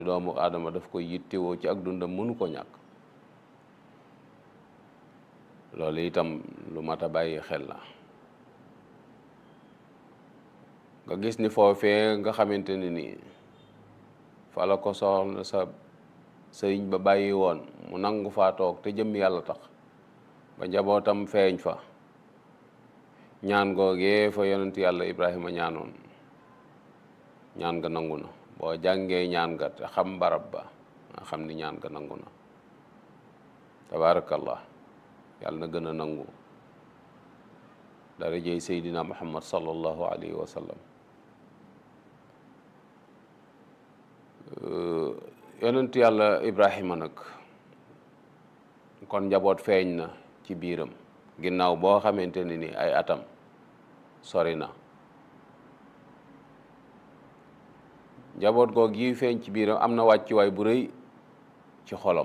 doomu aadama daf koy yittewoo ci ak dundam mënu ko ñàkk loolu itam lu mat a bàyyi xel la nga gis ni foofee nga xamante ne nii fa la ko soxna sa sëriñ ba bàyyi woon mu nangu faa toog te jëm yàlla tax ba njabootam feeñ fa ñaan googee fa yonent yàlla Ibrahima ñaanoon ñaan nga nangu na boo jàngee ñaan nga te xam barab ba nga xam ni ñaan nga nangu na tabaarakallah yàlla na gën a nangu dara jëy seydina muhammad sallallahu alayhi wa sallam yonent yàlla ibrahima nag kon njaboot feeñ na ci biiram ginnaaw boo xamante ne ni ay atam sori na njaboot goog yi feeñ ci biiram am na wàccuwaay bu rëy ci xolam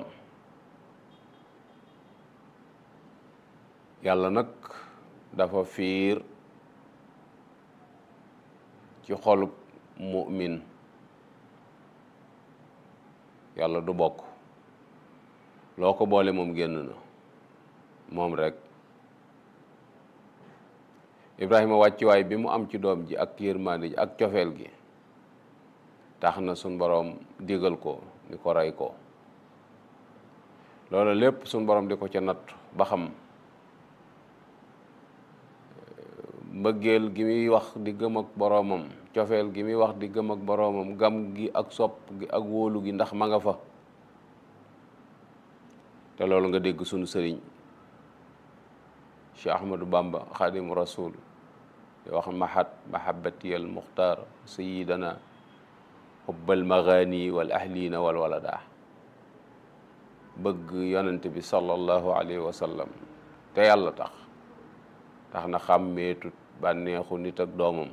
yàlla nag dafa fiir ci xolub mu'min yàlla du bokk loo ko boole moom génn na moom rek Ibrahima wàccuwaay bi mu am ci doom ji ak yërmande ji ak cofeel gi tax na suñ boroom digal ko ni ko rey ko loolu lépp suñ boroom di ko ca natt ba xam mbëggeel gi muy wax di gëm ak boroomam cofeel gi muy wax di gëm ak boroomam gam gi ak sopp gi ak wóolu gi ndax ma nga fa te loolu nga dégg sunu sëriñ Cheikh Ahmadou Bamba xaadimu rasul di wax mahat mahabati al muxtaar sayidana xubbal magaani wal ahlina wal walada bëgg yonent bi sallallahu alayhi wa sallam te yàlla tax tax na xàmmeetut bànneexu nit ak doomam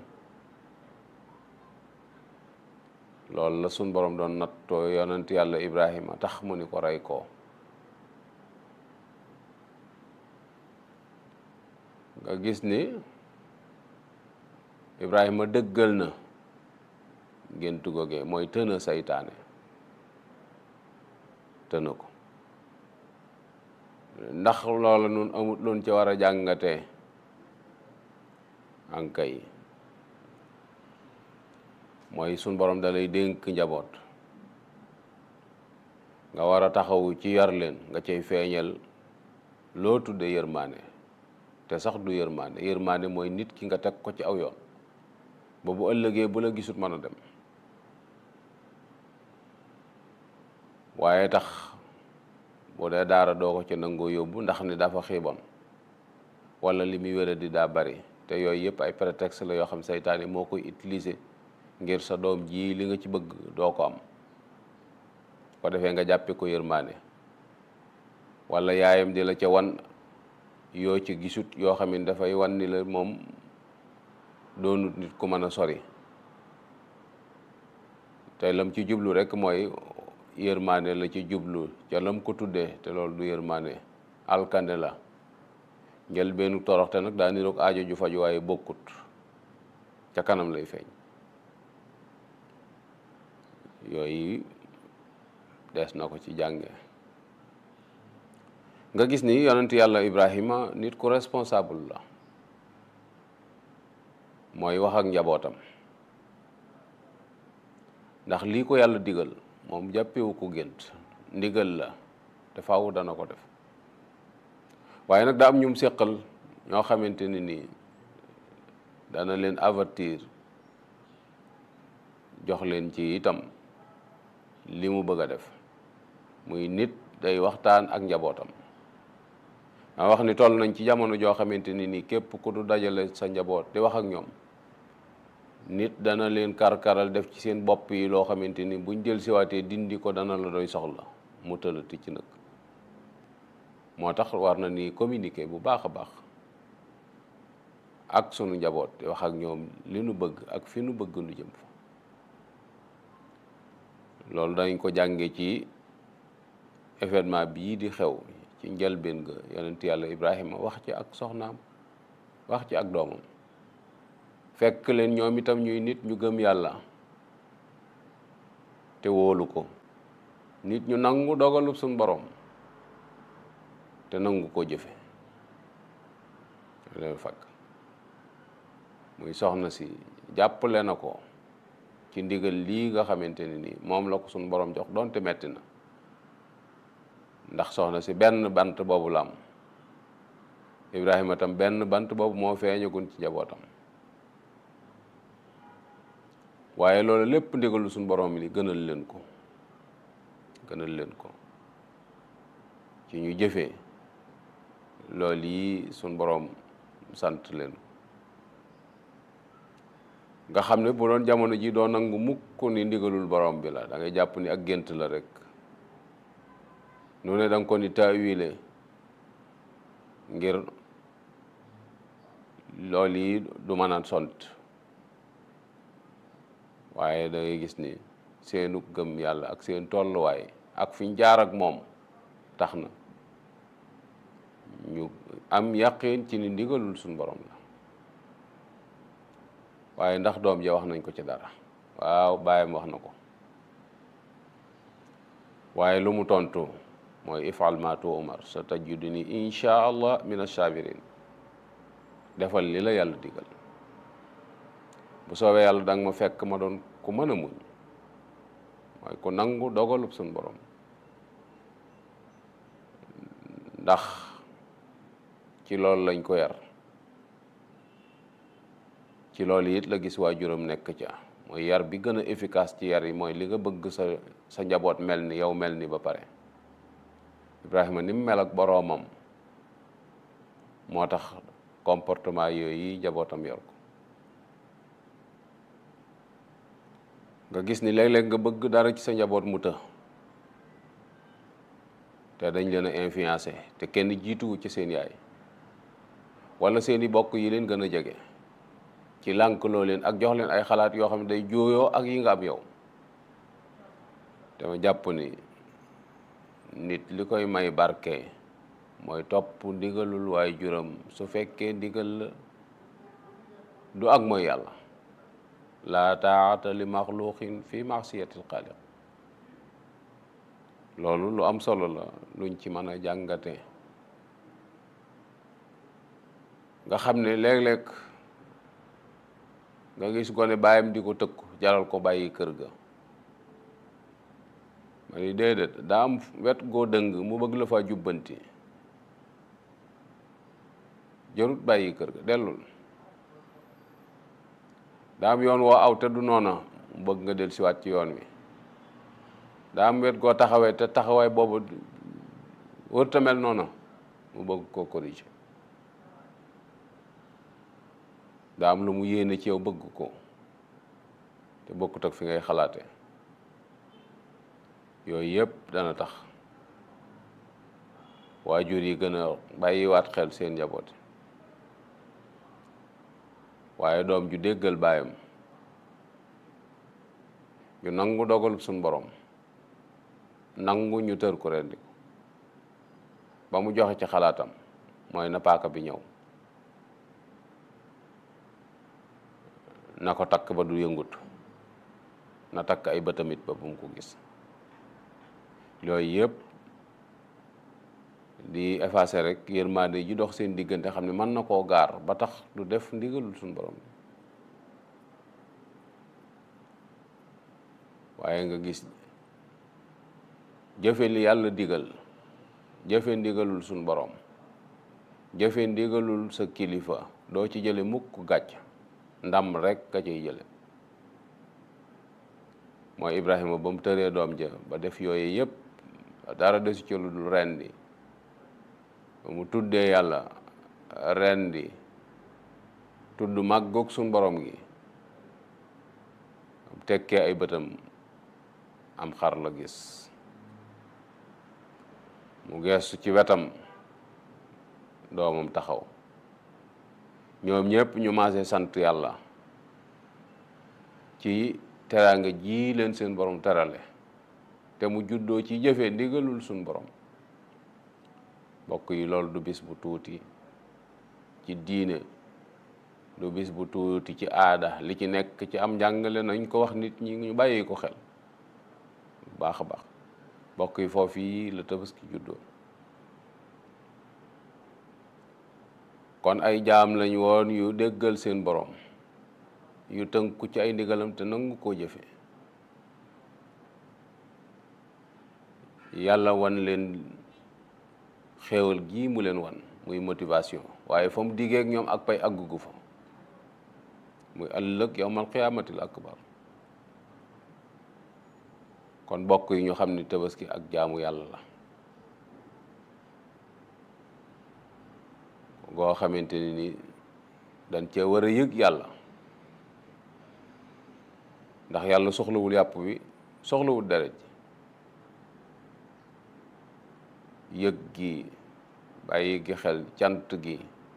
loolu la sun borom doon nattoo yonent yàlla ibrahima tax mu ni ko rey koo nga gis ni ibrahima dëggal na géntu googee mooy tëna saytaane tëna ko ndax loola nun amut loon ca war a jàngatee ankay mooy sun borom da lay dénk njaboot nga war a taxawu ci yar leen nga cay feeñal loo tudde yërmaane te sax du yërmaane yërmaane mooy nit ki nga teg ko ci aw yoon ba bu ëllëgee bu la gisut mën a dem waaye tax bu dee daara doo ko ci nangoo yóbbu ndax ni dafa xiibon wala li muy wéra di daa bari te yooyu yëpp ay prétexte la yoo xam seytaane moo koy utiliser ngir sa doom ji li nga ci bëgg doo ko am ko defee nga jàppe ko yërmaane wala yaayam di la ca wan yoo ci gisut yoo xam ne dafay wan ni la moom doonut nit ku mën a sori te lam ci jublu rek mooy yërmaane la ci jublu ca lam ko tuddee te loolu du yërmaane alkande la njël benn toroxte nag daa niroog aajo ju faju waaye bokkut ca kanam lay feeñ yooyu des na ko ci jànge nga gis ni yonent yàlla Ibrahima nit ku responsable la mooy wax ak njabootam ndax lii ko yàlla digal moom jàppewu ko gént ndigal la te faaw dana ko def waaye nag daa am ñum séqal ñoo xamante ni nii dana leen avertir jox leen ci itam li mu bëgg a def muy nit day waxtaan ak njabootam ma wax ni toll nañ ci jamono joo xamante ni nii képp ku du dajale sa njaboot di wax ak ñoom nit dana leen kar-karal def ci seen bopp yi loo xamante ni buñ jël siwaatee dindi ko dana la doy soxla mu tëlati ci nag moo tax war na ni communiquer bu baax a baax ak sunu njaboot di wax ak ñoom li nu bëgg ak fi nu bëgg nu jëm fa loolu dañ ko jànge ci événement bii di xew ci njëlbeen ga yonent yàlla Ibrahima wax ci ak soxnaam wax ci ak doomam fekk leen ñoom itam ñuy nit ñu gëm yàlla te wóolu ko nit ñu nangu dogalub suñ borom te nangu koo jëfe leen fàgg muy soxna si jàppale na ko ci ndigal lii nga xamante ne nii moom la ko suñ borom jox doonte metti na ndax soxna si benn bant boobu la am Ibrahima tam benn bant boobu moo feeñagun ci njabootam waaye loolu lépp ndigalu suñ borom li gënal leen ko gënal leen ko ci ñu jëfee loolu yi suñ borom sant leen nga xam ne bu doon jamono ji doo nangu mukk ni ndigalul borom bi la da ngay jàpp ni ak gént la rek nu ne da nga ko ni taawile ngir loolu yi du mën a sont waaye da ngay gis ni seenu gëm yàlla ak seen tolluwaay ak fi ñu jaar ak moom tax na ñu am yàqin ci ni ndigalul suñ borom la waaye ndax doom ja wax nañ ko ci dara waaw bàyyam wax na ko waaye lu mu tontu mooy ifal ma tu umar sa tajuduni insha allah min asabirin defal li la yàlla digal bu soobee yàlla danga ma fekk ma doon ku mën a muñ mooy ku nangu dogalub suñ borom ndax ci loolu lañ ko yar ci loolu it la gis waajuram nekk ca mooy yar bi gën a efficace ci yar yi mooy li nga bëgg sa sa njaboot mel ni yow mel ni ba pare Ibrahima ni mu mel ak boroomam moo tax comportement yooyu njabootam yor ko nga gis ni léeg-léeg nga bëgg dara ci sa njaboot mu të te dañ leen a influencé te kenn jiituwu ci seen yaay wala seeni bokk yi leen gën a jege ci lànkloo leen ak jox leen ay xalaat yoo xam ne day jooyoo ak yi nga am yow dama jàpp ni nit li koy may barke mooy topp ndigalul waaye juram su fekkee ndigal la du ak mooy yàlla laa taata li maxluqin fi maasiyatil xaaliq loolu lu am solo la luñ ci mën a jàngate nga xam ne léeg-léeg nga gis gone bàyyam di ko tëkku jaral ko bàyyi kër ga ma ni déedéet daa am wet goo dëng mu bëgg la faa jubbanti jarut bàyyi kër ga dellul daa am yoon woo aw te du noona mu bëgg nga del siwaat ci yoon wi daa am wet goo taxawee te taxawaay boobu wërta mel noona mu bëgg koo corriger daa am lu mu yéene ci yow bëgg ko te bokkut ak fi ngay xalaate yooyu yëpp dana tax waajur yi gën a bàyyiwaat xel seen njaboot waaye doom ju déggal baayam ñu nangu dogal suñ borom nangu ñu tër ko rendi ko ba mu joxe ci xalaatam mooy na paaka bi ñëw na ko takk ba du yëngut na takk ay bëtamit ba bu mu ko gis yooyu yëpp di effacer rek yërmande ji dox seen diggante xam ne mën na koo gaar ba tax du def ndigalul suñ borom waaye nga gis jëfe li yàlla digal jëfe ndigalul suñ borom jëfe ndigalul sa kilifa doo ci jële mukk gàcc ndam rek ka ciy jële mooy Ibrahima ba mu tëree doom ja ba def yooyu yëpp dara desu ci lu dul rendi ba mu tuddee yàlla rendi tudd màggoog suñ borom gi tekkee ay bëtam am xar la gis mu geestu ci wetam doomam taxaw ñoom ñëpp ñu maase sant yàlla ci teraanga ji leen seen borom terale te mu juddoo ci jëfe ndigalul suñ borom mbokk yi loolu du bis bu tuuti ci diine du bis bu tuuti ci aada li ci nekk ci am njàngale nañ ko wax nit ñi ñu bàyyi ko xel baax a baax mbokk yi foofu yi la tabaski juddoo kon ay jaam lañ woon yu déggal seen borom yu tënku ci ay ndigalam te nangu koo jëfe yàlla wan leen xéewal gii mu leen wan muy motivation waaye fa mu diggee ak ñoom ak pay àggugu fa muy ëllëg yawmal qiyaamatil akbar kon bokk yi ñu xam ni tabaski ak jaamu yàlla la goo xamante ni ni dañ cee war a yëg yàlla ndax yàlla soxlawul yàpp bi soxlawul deret ji yëg gi bàyyi gi xel cant gi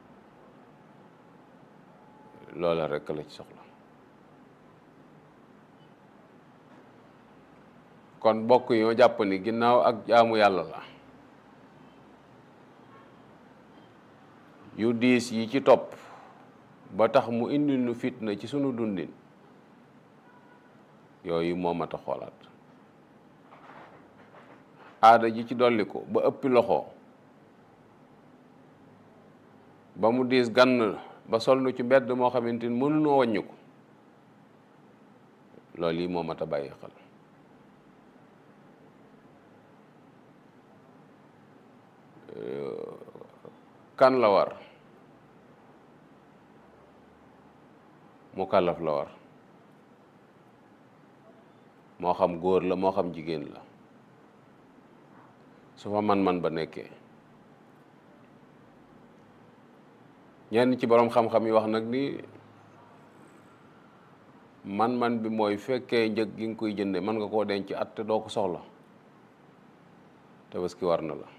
loola rekk la ci soxla kon bokk yi ñoo jàpp ni ginnaaw ak jaamu yàlla la yu diis yi ci topp ba tax mu indi nu fitna ci sunu dundin yooyu moo mat a xoolaat aada ji ci dolli ko ba ëppi loxo ba mu diis gann ba sol nu ci mbedd moo xamante ni mënunoo wàññi ko loolu yi moo mat a bàyyi xel kan la war mu kàllaf la war moo xam góor la moo xam jigéen la su fa man-man ba nekkee ñenn ci boroom xam-xam yi wax nag ni man-man bi mooy fekkee njëg gi nga koy jënde mën nga koo denc at te doo ko soxla tabaski war na la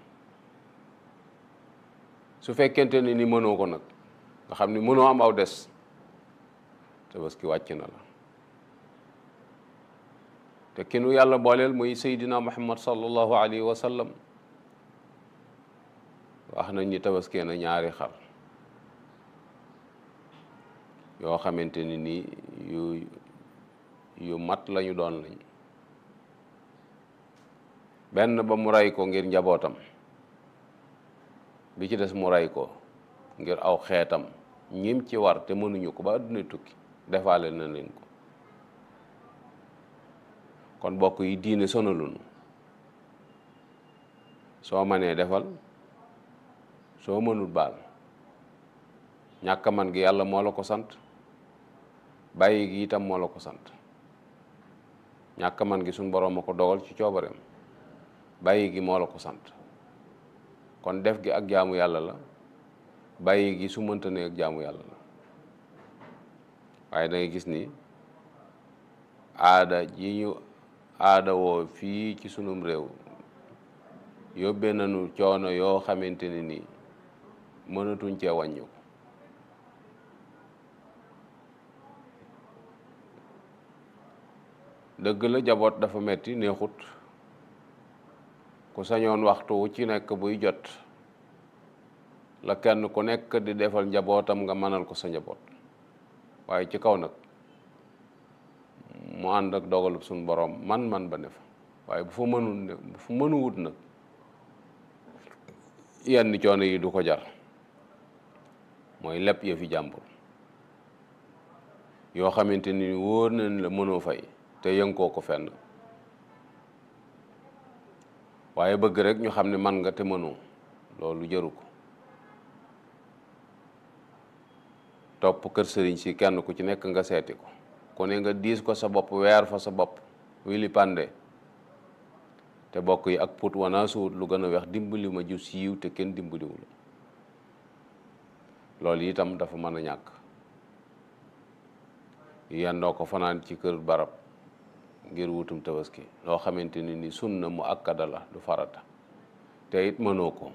su fekkente ni ni mënoo ko nag nga xam ni mënoo am aw des tabaski wàcc na la te ki nu yàlla booleel muy Seydina Muhammad sallallahu alayhi wa sallam wax nañ ni tabaskee na ñaari xar yoo xamante ni nii yu yu mat lañu doon lañ benn ba mu rey ko ngir njabootam bi ci des mu rey ko ngir aw xeetam ñim ci war te mënuñu ko ba àdduna tukki defaale na leen ko kon bokk yi diine sonalunu soo mënee defal soo mënul baal ñàkk man gi yàlla moo la ko sant bàyyi gi itam moo la ko sant ñàkk man gi suñ boroom a ko dogal ci coobareem bàyyi gi moo la ko sant kon def gi ak jaamu yàlla la bàyyi gi su mënta ne ak jaamu yàlla la waaye da ngay gis ni aada ji ñu aada woo fii ci sunum réew yóbbee nañu coono yoo xamante ne ni mënatuñ cee wàññu dëgg la jaboot dafa metti neexut ku sañoon waxtu wu ci nekk buy jot la kenn ku nekk di defal njabootam nga mënal ko sa njaboot waaye ci kaw nag mu ànd ak dogalub suñ boroom man-man ba ne fa waaye bu fa mënul ne bu fa mënuwut nag yenn coono yi du ko jar mooy lépp yëfi jàmbur yoo xamante ni wóor nañ la mënoo fay te yënkoo ko fenn waaye bëgg rek ñu xam ne man nga te mënoo loolu jëru ko topp kër sëriñ si kenn ku ci nekk nga seeti ko ku ne nga diis ko sa bopp weer fa sa bopp wili pande te bokk yi ak put wanaa suut lu gën a weex dimbali ma ju siiw te kenn dimbaliwu la loolu itam dafa mën a ñàkk yendoo ko fanaan ci kër barab ngir wutum tabaski loo xamante ni ni sunna mu akkada la du farata te it mënoo ko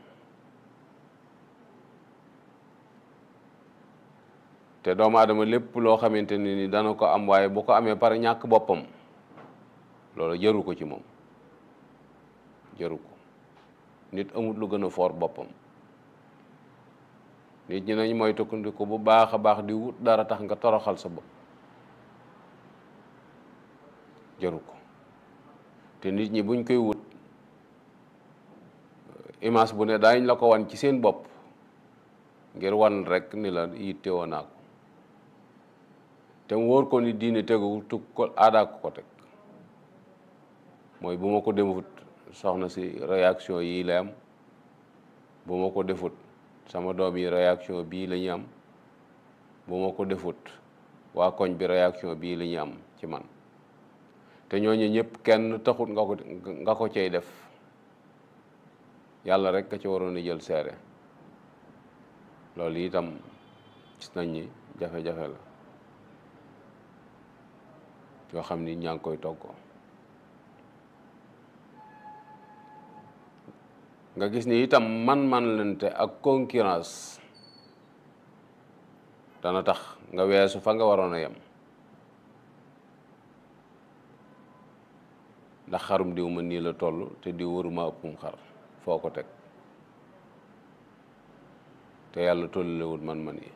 te doomu aadama lépp loo xamante ni ni dana ko am waaye bu ko amee pare ñàkk boppam loolu jëru ko ci moom jëru ko nit amut lu gën a foor boppam nit ñi nañ mooy tukkandiku bu baax a baax di wut dara tax nga toroxal sa bopp jëru ko te nit ñi buñ koy wut image bu ne daañ la ko wan ci seen bopp ngir wan rek ni la yitte woo naa ko te mu wóor ko ni diine tegu tu ko aadaa ko ko teg mooy bu ma ko defut soxna si réaction yii lay am bu ma ko defut sama doom yi réaction bii la ñu am bu ma ko defut waa koñ bi réaction bii la ñu am ci man te ñooñu ñëpp kenn taxut nga ko nga ko cay def yàlla rek nga ci waroon a jël seere loolu itam gis nañ ni jafe-jafe la yoo xam ni ñaa ngi koy toggoo nga gis ni itam man-man lente ak concurrence dana tax nga weesu fa nga waroon a yem ndax xarum diw ma nii la toll te diw waruma ëppum xar foo ko teg te yàlla tollulewul man-man yi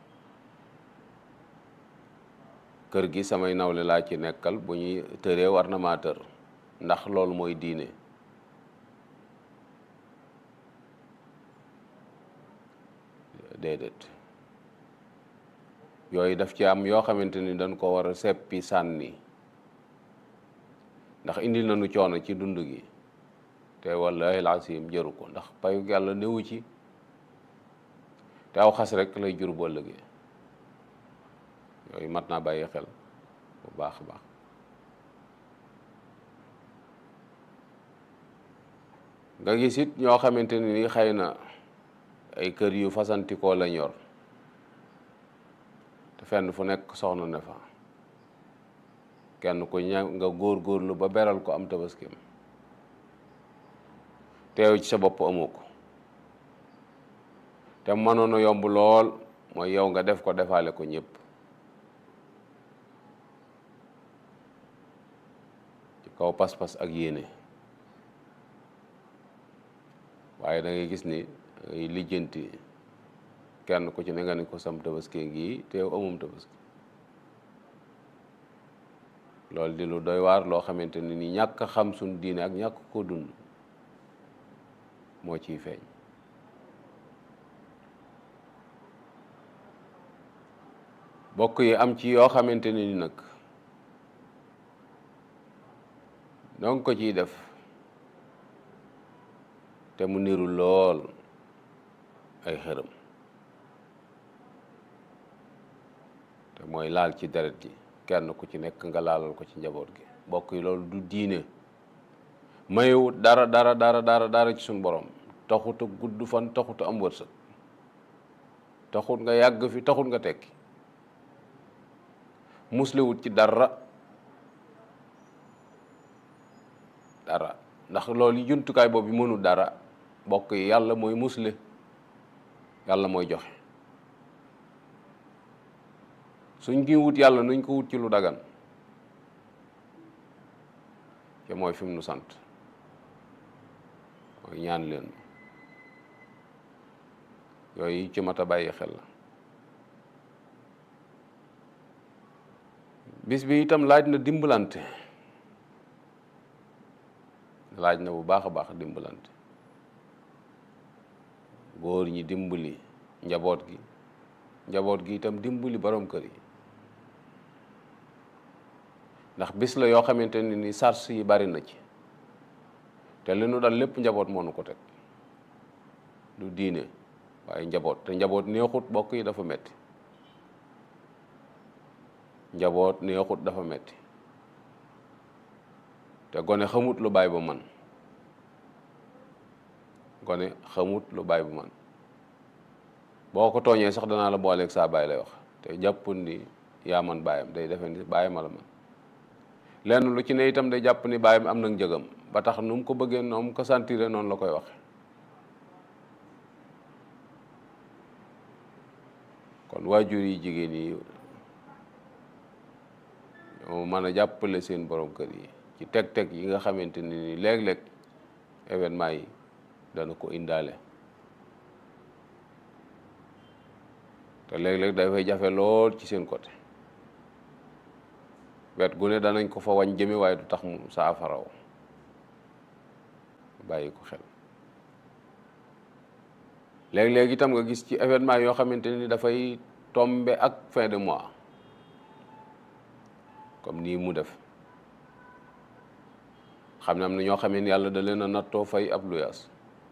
kër gi samay nawle laa ci nekkal bu ñuy tëree war na maa tër ndax loolu mooy diine déedéet yooyu daf ci am yoo xamante ni dañ ko war a seppi sànni ndax indil nañu coono ci dund gi te wallahi laasim jëru ko ndax payu yàlla newu ci te aw xas rek lay jur boo ëllëgee yooyu mat naa bàyyi xel bu baax a baax nga gis it ñoo xamante ni xëy na ay kër yu fasantikoo lañ yor te fenn fu nekk soxna ne fa kenn ku ña nga góor-góorlu ba beral ko am tabaskim teew ci sa bopp amoo ko te mënoon a yomb lool mooy yow nga def ko defaale ko ñëpp ci kaw pas-pas ak yéene waaye da ngay gis ni ngay lijjanti kenn ku ci ne nga ni ko sam tabaski ngi te yow amum tabaski loolu di lu doy waar loo xamante ni ni ñàkk xam suñ diine ak ñàkk ko dund moo ciy feeñ bokk yi am ci yoo xamante ni nag donc ko ciy def te mu niru lool ay xërëm te mooy laal ci deret ji kenn ku ci nekk nga laalal ko ci njaboot gi bokk yi loolu du diine mayewut dara dara dara dara dara ci suñ borom taxut a gudd fan taxut a am wërsëg taxut nga yàgg fi taxut nga tekki muslewut ci dara dara ndax loolu jumtukaay boobu mënul dara bokk yi yàlla mooy musle yàlla mooy joxe suñ gi wut yàlla nuñ ko wut ci lu dagan te mooy fi mu nu sant mooy ñaan leen yooyu ci mat a bàyyi xel la bis bi itam laaj na dimbalante laaj na bu baax a baax dimbalante góor ñi dimbali njaboot gi njaboot gi itam dimbali borom kër yi ndax bis la yoo xamante ne ni sars yi bari na ci te li nu dal lépp njaboot moo nu ko teg du diine waaye njaboot te njaboot neexut bokk yi dafa metti njaboot neexut dafa metti te gone xamut lu baay ba man gone xamut lu baay bu man boo ko tooñee sax danaa la booleeg saa baay lay wax te jàppul ni yaa man baayam day defe ni baayam la man lenn lu ci ne itam day jàpp ni baayam am na njëgam ba tax nu mu ko bëggee noonu mu ko sentiré noonu la koy waxe kon waajur yi jigéen yi ñoo mën a jàppale seen borom kër yi ci teg-teg yi nga xamante ni léeg-léeg événement yi dana ko indaale te léeg-léeg dafay jafe lool ci seen côté wet gu ne danañ ko fa wañ jëme waaye du tax mu saafaraw bàyyi ko xel léeg-léeg itam nga gis ci événement yoo xamante ni dafay tombe ak fin de mois comme nii mu def xam ne am na ñoo xamee ni yàlla da leen a nattoo fay ab luyaas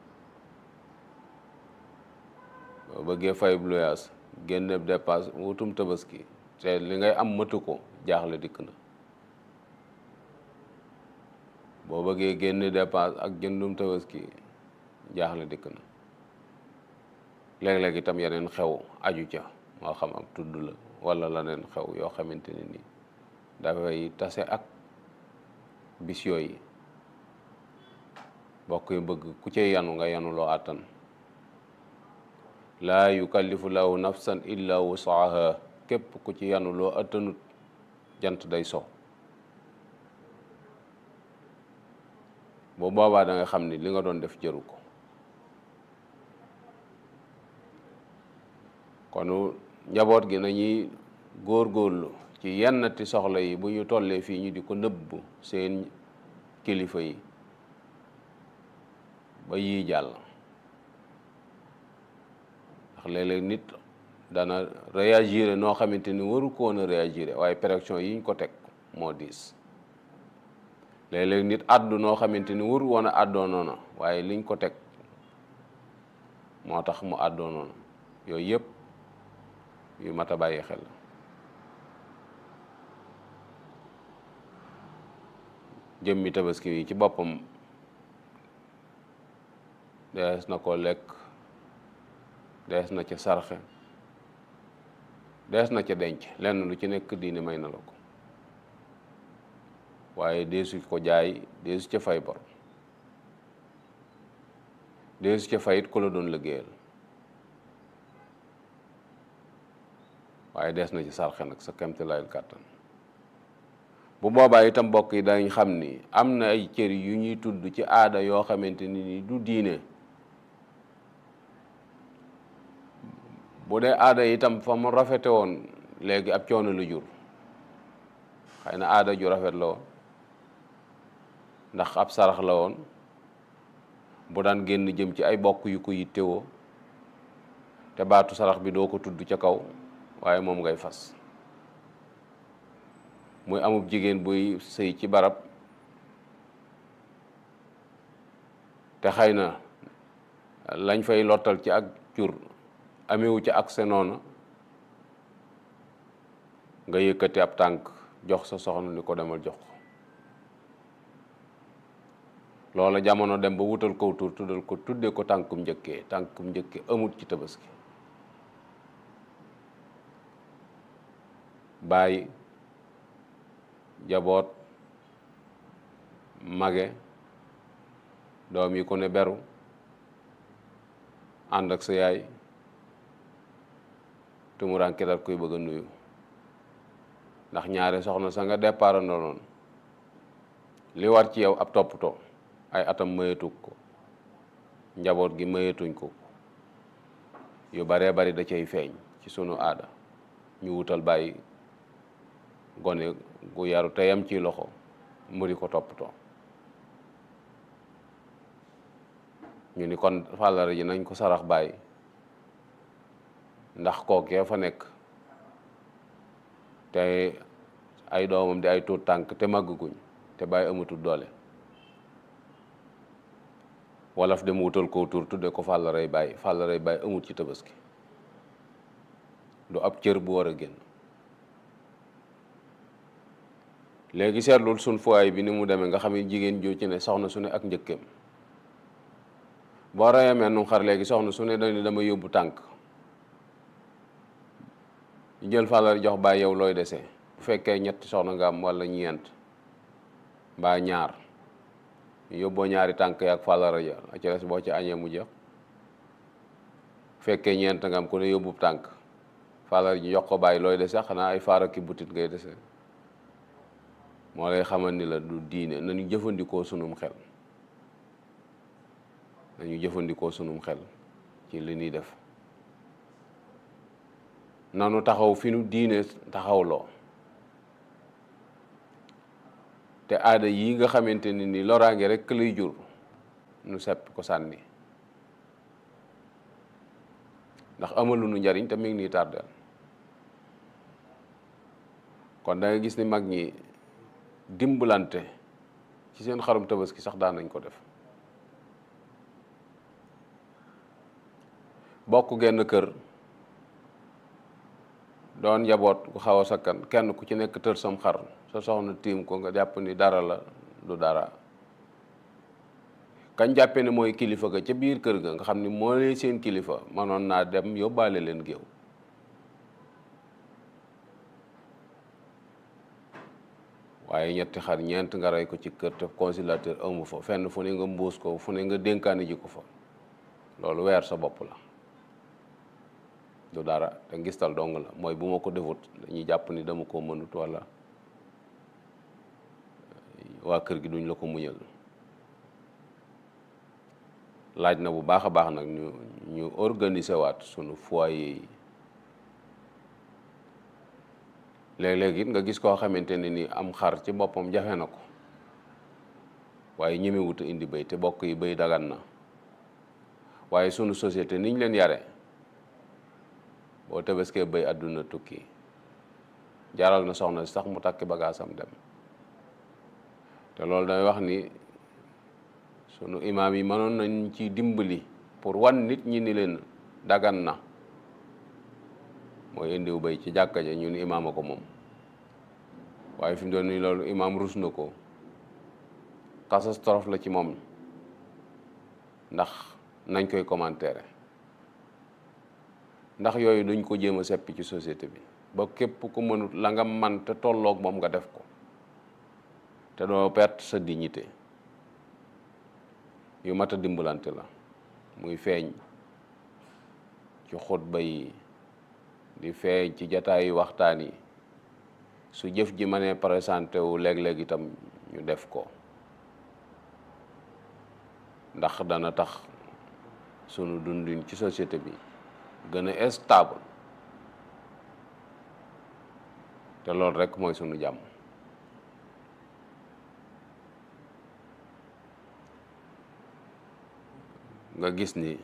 boo bëggee fay ab luyaas génne dépasse wutum tabaski te li ngay am matu ko jaaxle dikk na boo bëggee génne dépasse ak jëndum tabaski jaaxle dikk na léeg-léeg itam yeneen xew aju ca moo xam ab tudd la wala leneen xew yoo xamante ne ni dafay tase ak bis yooyu bokk yu bëgg ku cay yanu nga yanu loo àttan laa yukallifu lahu nafsan illa wusaaha képp ku ci yanu loo àttanut jant day so bu boobaa da nga xam ni li nga doon def jëru ko kon njaboot gi nañuy góorgóorlu ci yennati soxla yi bu ñu tollee fii ñu di ko nëbb seen kilifa yi ba yii jàll ndax léeg-léeg nit dana réagir noo xamante ni waru ko woon a réagir waaye pression yi ñu ko teg moo diis léeg-léeg nit àddu noo xamante ni waru woon a àddoo noona waaye liñ ko teg moo tax mu àddoo noona yooyu yëpp yu mat a bàyyi xel jëmmi tabaski yi ci boppam dees na ko lekk dees na ca sarxe dees na ca denc lenn lu ci nekk diine may na la ko waaye deesu ko jaay deesu ca fay bor deesu ca fayit ku la doon liggéeyal waaye dees na ci sarxe nag sa kemtilayul kàttan bu boobaa itam mbokk yi dañ xam ni am na ay cër yu ñuy tudd ci aada yoo xamante ni ni du diine bu dee aada itam fa mu rafete woon léegi ab coono lu jur xëy na aada ju rafet la woon ndax ab sarax la woon bu daan génn jëm ci ay bokk yu ko yittewoo te baatu sarax bi doo ko tudd ca kaw waaye moom ngay fas muy amub jigéen buy sëy ci barab te xëy na lañ fay lottal ci ak jur amewu ci ak noona nga yëkkati ab tànk jox sa soxna ni ko demal jox ko loola jamono dem ba wutal kow tur tuddal ko tudde ko tànkum njëkkee tànkum njëkkee amut ci tabaski bàyyi jaboot mage doom yi ku ne beru ànd ak sa yaay tumuraanke dal koy bëgg a nuyu ndax ñaare soxna sa nga départ noonu li war ci yow ab toppatoo ay atam mayetuk ko njaboot gi mayetuñ ko yu baree bari da cay feeñ ci sunu aada ñu wutal bàyyi gone gu yaru teyam ci loxo mu di ko toppatoo ñu ni kon fàllare ji nañ ko sarax bàyyi ndax kookee fa nekk te ay doomam di ay tuut tànk te màgguñ te bàyyi amatul doole wolof dem wutal ko tur tudde ko fàllarey bàyyi fàllarey bàyyi amut ci tabaski du ab cër bu war a génn léegi seetlul sun fuwaay bi ni mu demee nga xam ne jigéen joo ci ne soxna su ne ak njëkkeem boo reyamee nu xar léegi soxna su ne dañu dama yóbbu tànk ñu jël fàllari jox bàyyi yow looy dese bu fekkee ñetti soxna nga am walla ñeent mbaa ñaar ñu yóbboo ñaari tànk yaak fàllara ja a ci des boo ci añee mu jeex bu fekkee ñeent nga am ku ne yóbbu tànk fàllar ji jox ko bàyyi looy dese xanaa ay faara ki butit ngay dese moo lay xamal ni la du diine nañu jëfandikoo sunum xel nañu jëfandikoo sunum xel ci li ñuy def nanu taxaw fi nu diine taxawloo te aada yi nga xamante ni ni loraange rek lay jur nu seppi ko sànni ndax amalu nu njariñ te mi ngi nii tardeel kon da nga gis ni mag ñi dimbalante ci seen xarum tabaski sax daan nañ ko def bokk genn kër doon njaboot ku xaw a sakkan kenn ku ci nekk tër sam xar sa soxna tiim ko nga jàpp ni dara la du dara kañ jàppee ne mooy kilifa ga ca biir kër ga nga xam ni moo lee seen kilifa manoon naa dem yóbbaale leen géew waaye ñetti xar ñeent nga rey ko ci kër te conciliateur amu fa fenn fu ne nga mbuus ko fu ne nga dénkaani ji ko fa loolu weer sa bopp la du dara te ngistal dong la mooy bu ma ko defut dañuy jàpp ni dama ko mënut walla waa kër gi duñ la ko muñal laaj na bu baax a baax nag ñu ñu organiser waat sunu foyer yi léeg-léeg it nga gis koo xamante ne ni am xar ci boppam jafe na ko waaye ñemewut a indi béy te bokk yi béy dagan na waaye sunu société niñ leen yare boo tebeskee béy àdduna tukki jaral na soxna si sax mu takki bagaasam dem te loolu day wax ni sunu imaam yi mënoon nañ ci dimbali pour wan nit ñi ni leen dagan na mooy indiw béy ci jàkka ja ñu ni imaam a ko moom waaye fi mu doon nii loolu imaam rus na ko catastrophe la ci moom ndax nañ koy commentaire ndax yooyu duñ ko jéem a seppi ci société bi ba képp ku mënut la nga man te tolloog moom nga def ko te doo perte sa dignité yu mat a dimbalante la muy feeñ ci xutba yi di feeñ ci jataayu waxtaan yi su jëf ji mënee présenté wu léeg-léeg itam ñu def ko ndax dana tax sunu dundin ci société bi gën a stable te loolu rekk mooy sunu jàmm nga gis ni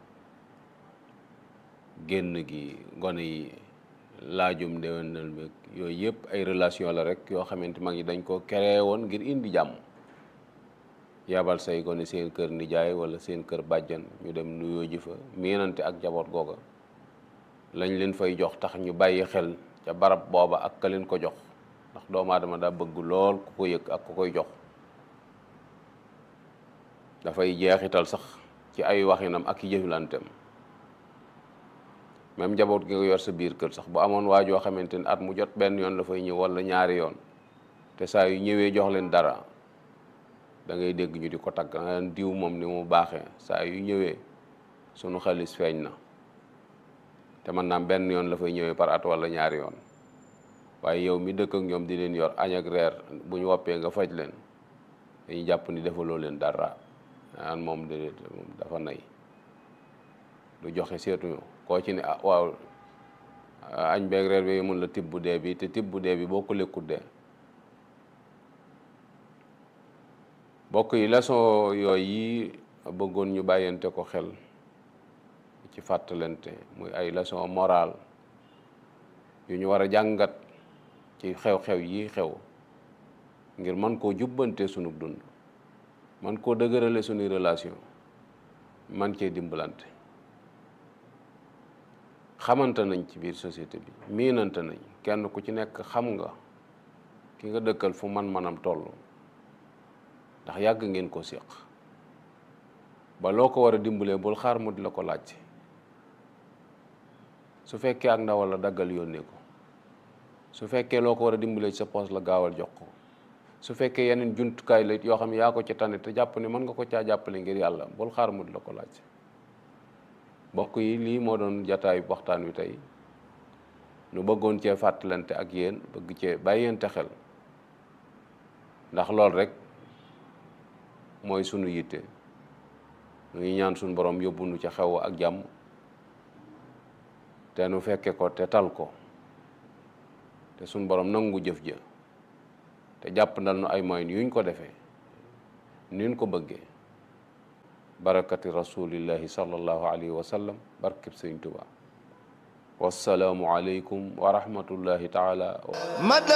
génn gi gone yi laajum déwénal bi yooyu yëpp ay relation la rek yoo xamante mag ñi dañ ko créé woon ngir indi jàmm yabal say gone seen kër nijaay wala seen kër bàjjan ñu dem nuyoo ji fa miinante ak jaboot googa lañ leen fay jox tax ñu bàyyi xel ca barab booba ak ka leen ko jox ndax doomu aadama daa bëgg lool ku ko yëg ak ku koy jox dafay jeexital sax ci ay waxinam ak jëflanteem même njaboot gi nga yor sa biir kër sax bu amoon waa joo xamante ni at mu jot benn yoon la fay ñëw wala ñaari yoon te saa yu ñëwee jox leen dara da ngay dégg ñu di ko tagg nga diw moom ni mu baaxee saa yu ñëwee sunu xaalis feeñ na te man naam benn yoon la fay ñëwee par at wala ñaari yoon waaye yow mi dëkk ak ñoom di leen yor añ ak reer bu ñu woppee nga faj leen dañuy jàpp ni defaloo leen dara an moom de moom dafa nay du joxe seetuñu koo ci ne ah waaw añ beeg reer bi mun la tibb dee bi te tibb dee bi boo ko lekkut dee bokk yi leçon yooyu yi bëggoon ñu bàyyante ko xel ci fàttalante muy ay leçon morale yu ñu war a jàngat ci xew-xew yi xew ngir man koo jubbante sunu dund man koo dëgërale sunuy relation man cee dimbalante xamante nañ ci biir société bi miinante nañ kenn ku ci nekk xam nga ki nga dëkkal fu man-manam toll ndax yàgg ngeen ko séq ba loo ko war a dimbalee bul xaar mu di la ko laaj su fekkee ak ndawal la daggal yónnee ko su fekkee loo ko war a dimbalee ci sa poos la gaawal jox ko su fekkee yeneen jumtukaay la yoo xam ne yaa ko ci tane te jàpp ne mën nga ko caa jàppale ngir yàlla bul xaar mu di la ko laaj mbokk yi lii moo doon jataayu waxtaan wi tey nu bëggoon cee fàttalante ak yéen bëgg cee bàyyente xel ndax loolu rek mooy sunu yitte ñu ngi ñaan sunu borom yóbbu nu ca xew ak jàmm te nu fekke ko te tal ko te sunu borom nangu jëf ja te jàpp ndal nu ay moyens yuñ ko defee nuñ ko bëggee barakati rasulillahi sallallahu alayhi wa sallam barkeb sëñ Tuubaa wassalaamu aleykum wa rahmatullahi taala